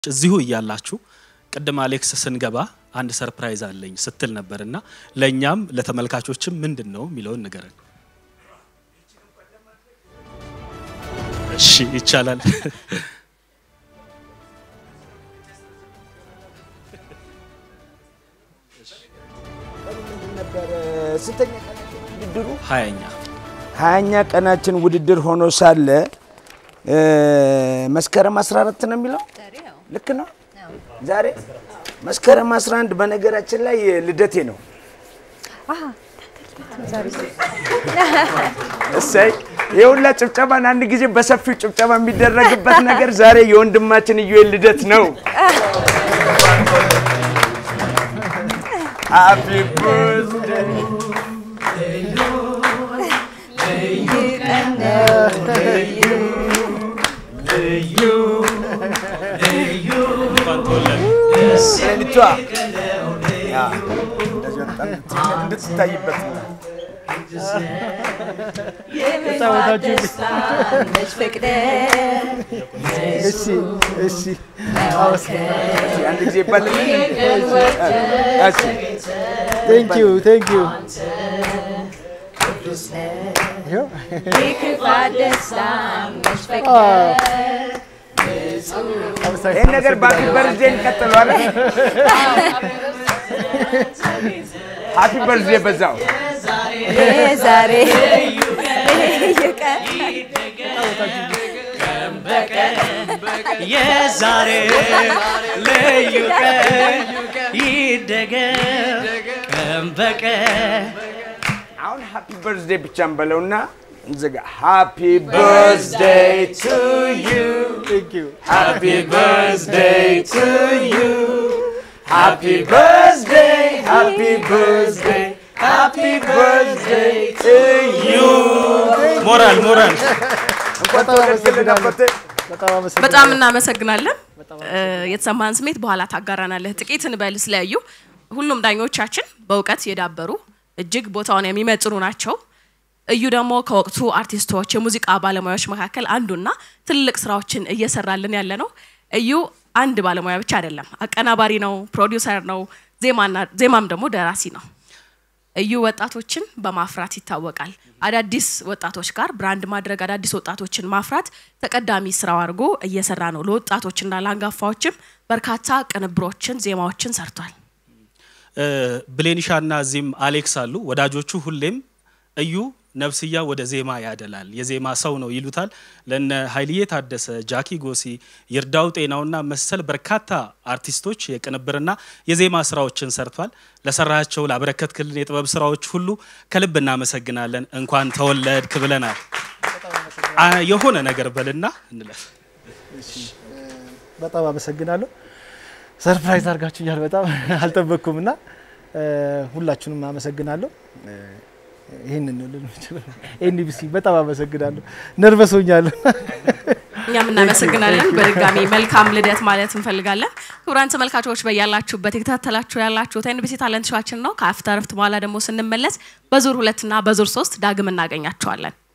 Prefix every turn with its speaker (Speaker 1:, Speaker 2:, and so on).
Speaker 1: እዚሁ እያላችሁ ቅድም አሌክስ ስንገባ አንድ ሰርፕራይዝ አለኝ ስትል ነበር እና ለእኛም ለተመልካቾችም ምንድን ነው የሚለውን ንገረን። እሺ ይቻላል።
Speaker 2: ስንተኛ ቀናችን ውድድሩ?
Speaker 1: ሀያኛ
Speaker 2: ሀያኛ ቀናችን ውድድር ሆኖ ሳለ መስከረም 14 ነው የሚለው ልክ ነው። ዛሬ መስከረም 11 በነገራችን ላይ ልደቴ ነው። እሰይ የሁላ ጭብጨባን አንድ ጊዜ በሰፊው ጭብጨባ የሚደረግበት ነገር ዛሬ የወንድማችን ኢዩኤል ልደት ነው። ሃፒ በርዝዴይ ሌሊቷ እንድትታይበት ነው።
Speaker 3: እሺ እሺ
Speaker 2: አንድ ጊዜ ይባል
Speaker 3: ቴንክ ዩ ቴንክ ዩ ይኸው
Speaker 2: ይህን ነገር በሀፒ በርዝዴ እንቀጥሉ አለ። ሀፒ በርዝዴ በዛው
Speaker 4: ዛሬ
Speaker 5: የዛሬ ልዩ ቀን ይደገም ቀን በቀን
Speaker 2: አሁን ሃፒ በርዝዴይ ብቻ እንበለውና እንዘጋ። ሃፒ በርዝዴይ ቱ ዩ
Speaker 3: ቴንክ ዩ
Speaker 2: ሃፒ በርዝዴይ ቱ ዩ ሃፒ በርዝዴይ ሃፒ በርዝዴይ ሃፒ በርዝዴይ ቱ ዩ
Speaker 1: ሞራል ሞራል
Speaker 2: እንኳን ተወለድክልን አባቴ።
Speaker 3: በጣም አመሰግናለሁ።
Speaker 4: በጣም እናመሰግናለን። የተሰማህን ስሜት በኋላ ታጋራናለህ። ጥቂት እንበል ስለዩ ሁሉም ዳኞቻችን በእውቀት የዳበሩ እጅግ ቦታውን የሚመጥኑ ናቸው። እዩ ደግሞ ከወቅቱ አርቲስቶች፣ የሙዚቃ ባለሙያዎች መካከል አንዱና ትልቅ ስራዎችን እየሰራልን ያለ ነው። እዩ አንድ ባለሙያ ብቻ አይደለም፣ አቀናባሪ ነው፣ ፕሮዲውሰር ነው፣ ዜማና ዜማም ደግሞ ደራሲ ነው። እዩ ወጣቶችን በማፍራት ይታወቃል። አዳዲስ ወጣቶች ጋር ብራንድ ማድረግ፣ አዳዲስ ወጣቶችን ማፍራት ተቀዳሚ ስራው አድርጎ እየሰራ ነው። ለወጣቶችና ለአንጋፋዎችም በርካታ ቅንብሮችን፣ ዜማዎችን ሰርቷል።
Speaker 1: ብሌኒሻና እዚህም አሌክስ አሉ። ወዳጆቹ ሁሌም እዩ ነፍስያ ወደ ዜማ ያደላል፣ የዜማ ሰው ነው ይሉታል። ለነ ኃይልዬ ታደሰ፣ ጃኪ ጎሲ፣ ይርዳው ጤናውና መሰል በርካታ አርቲስቶች የቅንብርና የዜማ ስራዎችን ሰርቷል። ለሰራቸው ላበረከትክልን የጥበብ ስራዎች ሁሉ ከልብ እናመሰግናለን። እንኳን ተወለድክ ብለናል። አ- የሆነ ነገር በልና እንለፍ።
Speaker 3: በጣም አመሰግናለሁ። ሰርፕራይዝ አድርጋችሁኛል። በጣም አልጠበቅኩም እና ሁላችሁንም አመሰግናለሁ። ይህንን ነው ልል የምችለው። ኤንቢሲ በጣም አመሰግናለሁ። ነርቨስ ሆኛለሁ።
Speaker 4: እኛም እናመሰግናለን። በድጋሚ መልካም ልደት ማለት እንፈልጋለን። ክቡራን ተመልካቾች በያላችሁበት የተከታተላችሁ ያላችሁት ኤንቢሲ ታለንት ሾዋችን ነው። ከአፍታ ረፍት በኋላ ደግሞ ስንመለስ በዙር ሁለትና በዙር ሶስት ዳግም እናገኛችኋለን።